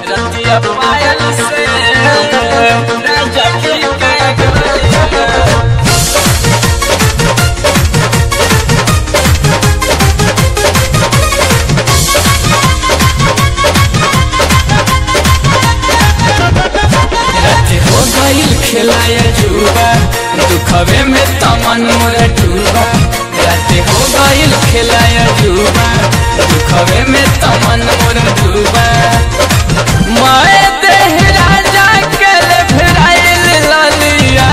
रतिया पायल से राजा की के गलिया राते हो गईल खिलाया जुबा दुखवे में तमन मोर डूबा राते हो गईल खिलाया जुबा दुखवे में तमन मोर डूबा माए देह राजा के ले फिराइल ललिया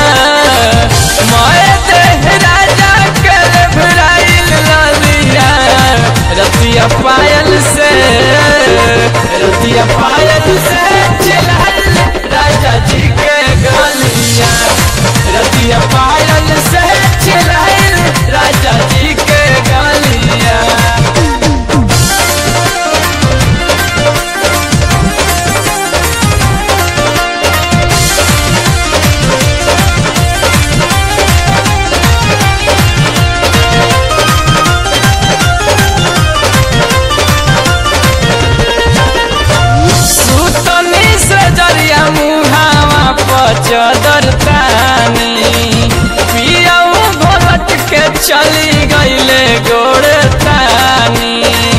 माए देह राजा के ले फिराइल ललिया रतिया पायल से रतिया पायल से चिल्लाइल राजा जी के गलिया रतिया पायल से चिल्लाइल राजा जी के गलिया सुतनी से जरिया मुहावा पचदर तानी पियाऊ भोलट के चली गईले गोड़ तानी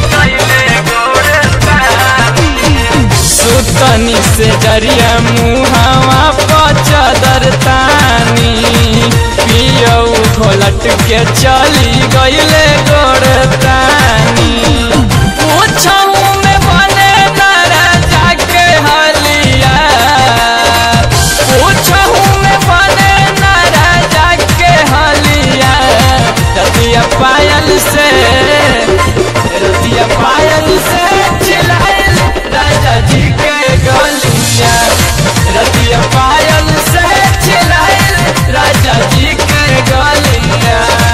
सुतनी से जरिया मुहावा पचदर तानी पियाऊ भोलट के चली गईले गोड़ तानी पूछऊ में बने नारा जाके हलिया पूछऊ में बने नारा जाके हलिया रतिया पायल से रतिया पायल से चिल्लाइल राजा जी के गलिया रतिया पायल से चिल्लाइल राजा जी के गलिया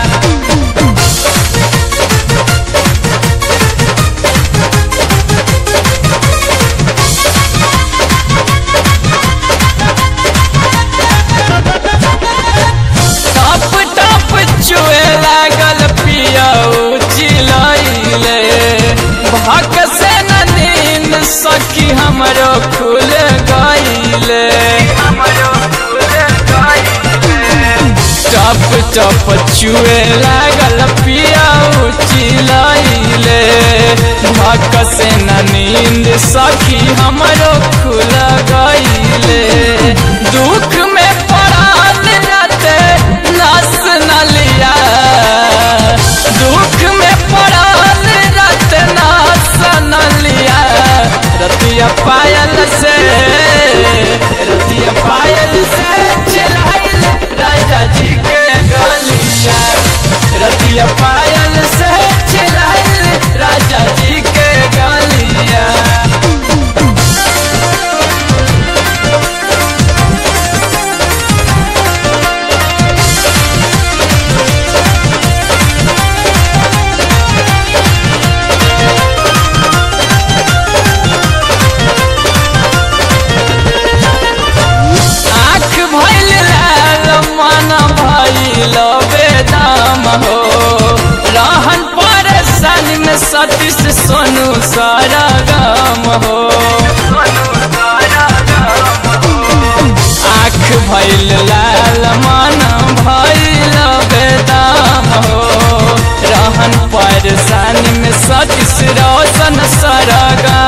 टप टप चुए लागल पियाऊ चिलैले भक से न नींद सखी हमरो खुल गईले टप टप चुए लागल पियाऊ चिलैले भक से न नींद सखी हमरो खुल गईले दुख में पड़ल राते नस न लिया दुख में पड़ल राते नस न लिया रतिया पायल से रतिया पायल से चिल्लाइल राजा जी के गलिया रतिया पायल से चिल्लाइल राजा जी के गलिया आँख भइल लाल मन भइल बेदाम हो रहन परेशानी में सतीश सोनू सरगम हो आँख भइल लाल मन भइल बेदाम हो रहन परेशानी में सतीश रोशन सरगम